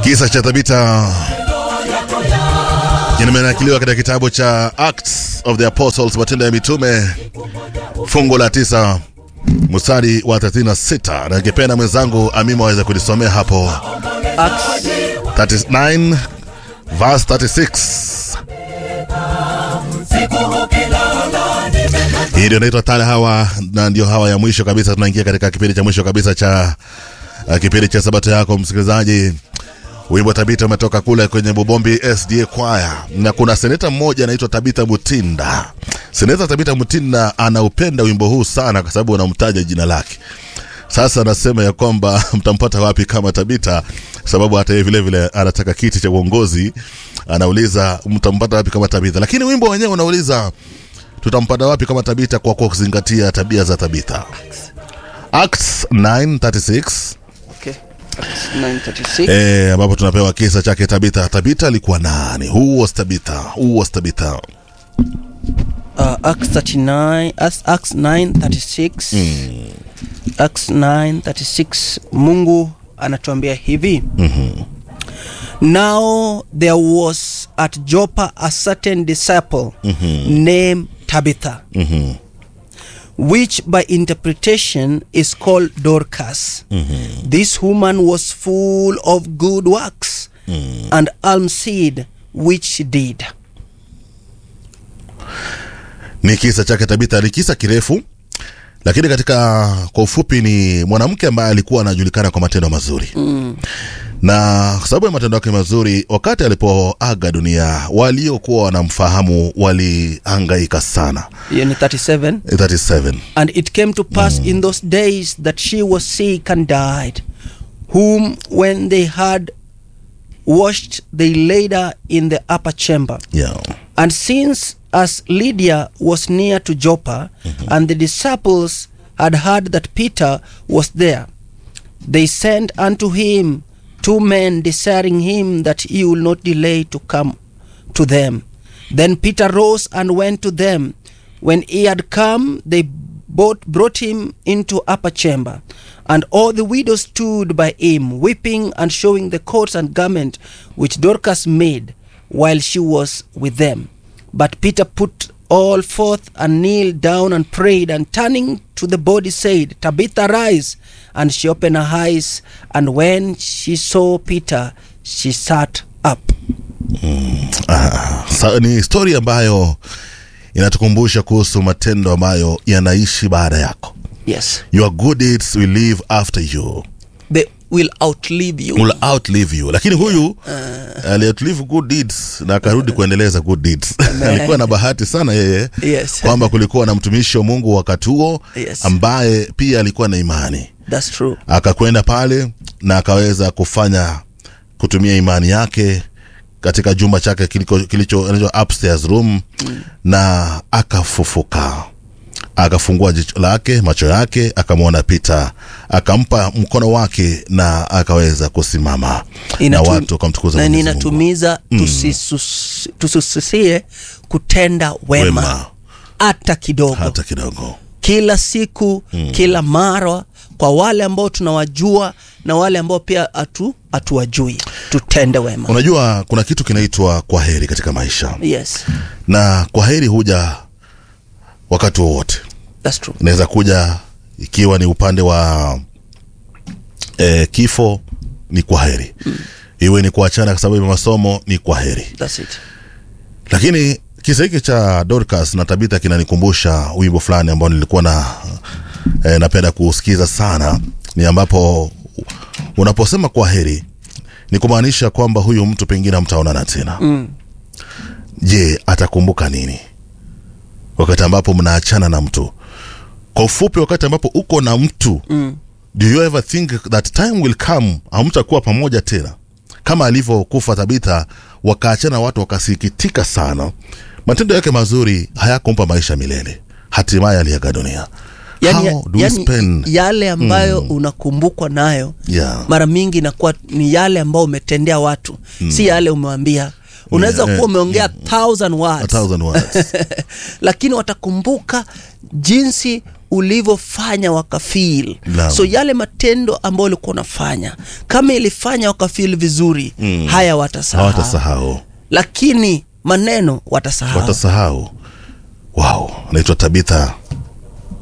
Kisa cha Tabita kimenakiliwa katika kitabu cha Acts of the Apostles, Matendo ya Mitume, fungu la tisa mstari wa 36, na ningependa mwenzangu Amima aweze kulisomea hapo Acts 39 verse 36. Hii ndio inaitwa tale hawa, na ndio hawa ya mwisho kabisa. Tunaingia katika kipindi cha mwisho kabisa cha uh, kipindi cha sabato yako msikilizaji. Wimbo Tabita umetoka kule kwenye Bubombi SDA Choir, na kuna seneta mmoja anaitwa Tabita Mutinda. Seneta Tabita Mutinda anaupenda wimbo huu sana kwa sababu unamtaja jina lake. Sasa anasema ya kwamba mtampata wapi kama Tabita, sababu hata yeye vile vile anataka kiti cha uongozi. Anauliza mtampata wapi kama Tabita, lakini wimbo wenyewe unauliza tutampata wapi kama Tabita kwa kuzingatia tabia za Tabita. Acts 936 okay. Acts 936 eh, ambapo tunapewa kisa chake Tabita. Tabita alikuwa nani? Who was Tabita? Who was Tabita? uh, Acts 39 Acts, Acts 936 Acts 936 Mungu anatuambia hivi Now there was at Joppa a certain disciple named Tabitha which by interpretation is called Dorcas. This woman was full of good works and almseed which she did. Ni kisa chake Tabita, ni kisa kirefu, lakini katika kwa ufupi, ni mwanamke ambaye alikuwa anajulikana kwa matendo mazuri mm. na kwa sababu ya matendo yake mazuri, wakati alipoaga dunia, waliokuwa wanamfahamu walihangaika sana. Hiyo ni 37 37 And it came to pass in those days that she was sick and died, whom when they had washed, they laid her in the upper chamber. yeah. And since as Lydia was near to Joppa, and the disciples had heard that Peter was there, they sent unto him two men, desiring him that he will not delay to come to them. Then Peter rose and went to them. When he had come, they both brought him into upper chamber, and all the widows stood by him, weeping and showing the coats and garment which Dorcas made while she was with them. But Peter put all forth and kneeled down and prayed, and turning to the body said, Tabitha, rise. And she opened her eyes, and when she saw Peter, she sat up. Ah, sa, ni historia ambayo inatukumbusha kuhusu matendo ambayo yanaishi baada yako. Yes. Your good deeds will live after you, They will outlive you. will outlive you. Lakini huyu aliotlive good deeds na akarudi kuendeleza good deeds. Alikuwa na bahati sana yeye Yes. kwamba kulikuwa na mtumishi wa Mungu wakati huo Yes. ambaye pia alikuwa na imani, That's true. akakwenda pale na akaweza kufanya kutumia imani yake katika jumba chake kiliko- kilicho kilicho upstairs room na akafufuka akafungua jicho lake macho yake akamwona Peter akampa mkono wake na akaweza kusimama na Inatu- watu wakamtukuza na Mwenyezi Mungu. ninatumiza tusisus- tususie kutenda wema Wema. hata kidogo hata kidogo kila siku kila mara kwa wale ambao tunawajua na wale ambao pia hatu hatuwajui tutende wema unajua kuna kitu kinaitwa kwaheri katika maisha yes na kwaheri huja wakati wowote that's true inaweza kuja ikiwa ni upande wa eh, kifo ni kwa heri iwe ni kuachana kwa sababu ya masomo ni kwa heri that's it lakini kisa hiki cha Dorcas na Tabitha kinanikumbusha wimbo fulani ambao nilikuwa na eh, napenda kuusikiza sana ni ambapo unaposema kwa heri ni kumaanisha kwamba huyu mtu pengine hamtaonana tena mm. je atakumbuka nini wakati ambapo mnaachana na mtu kwa ufupi wakati ambapo uko na mtu Mm. do you ever think that time will come hamtakuwa pamoja tena kama alivyokufa tabitha wakaachana watu wakasikitika sana matendo yake mazuri hayakumpa maisha milele hatimaye aliaga dunia yani, How do we yani spend yale ambayo unakumbukwa nayo Yeah. mara mingi inakuwa ni yale ambayo umetendea watu si yale umewambia unaweza Yeah, kuwa umeongea thousand a words thousand words lakini watakumbuka jinsi ulivyofanya wakafil Naam. so yale matendo ambayo ulikuwa unafanya kama ilifanya wakafil vizuri Mm. haya watasahau hawatasahau lakini maneno watasahau watasahau wow naitwa tabitha